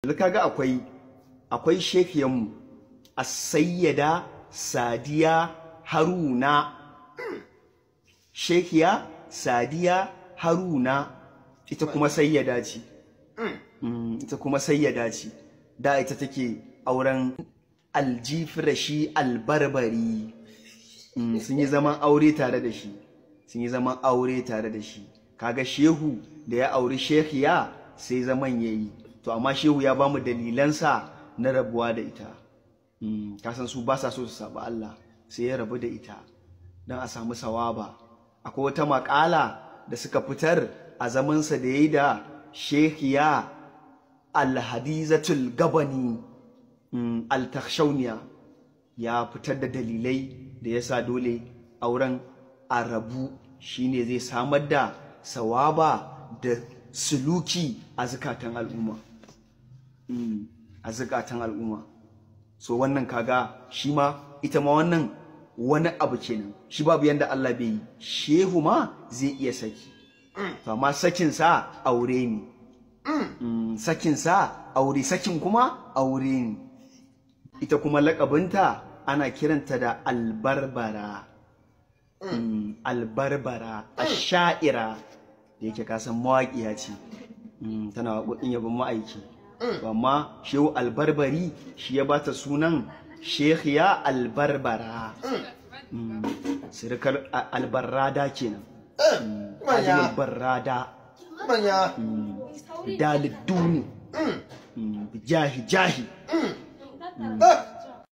yanzu kaga akwai akwai shekiyanmu a sayyada sadiya haruna shekiya sadiya haruna ita kuma sayyada ce Mm, ita kuma sayyada ce da ita take auren aljifrashi albarbari Mm, sun yi zaman aure tare da shi sun yi zaman aure tare da shi kaga shehu da ya auri shekiya sai zaman ya yi to amma shehu ya bamu dalilansa na rabuwa da ita Mm, kasan su ba sa so su saba Allah sai ya rabu da ita don a samu sawaba akwai wata makala da suka fitar a zamansa da ya yi da shekiya alhadizatul gabani mm, altakshauniya ya fitar da dalilai da ya sa dole auren a rabu shine zai samar da sawaba da suluki a zukatan al'umma Mm, a zukatan al'umma so wannan kaga shi ma ita ma wannan wani abu kenan shi babu yanda Allah bai yi shehu ma zai iya saki to amma sakin sa aure ne Mm, sakin sa aure sakin kuma aure ne ita kuma lakabinta ana kiranta da albarbara Mm, albarbara asha'ira da yake kasan mawaƙiya ce Mm, tana waƙoƙin yabon ma'aiki To amma shehu albarbari shi ya bata sunan shehiya albarbara Mm, sirikar a- albarrada kenan Mm, manya. ajiyar barrada manya daliduni jahi jahi Ah,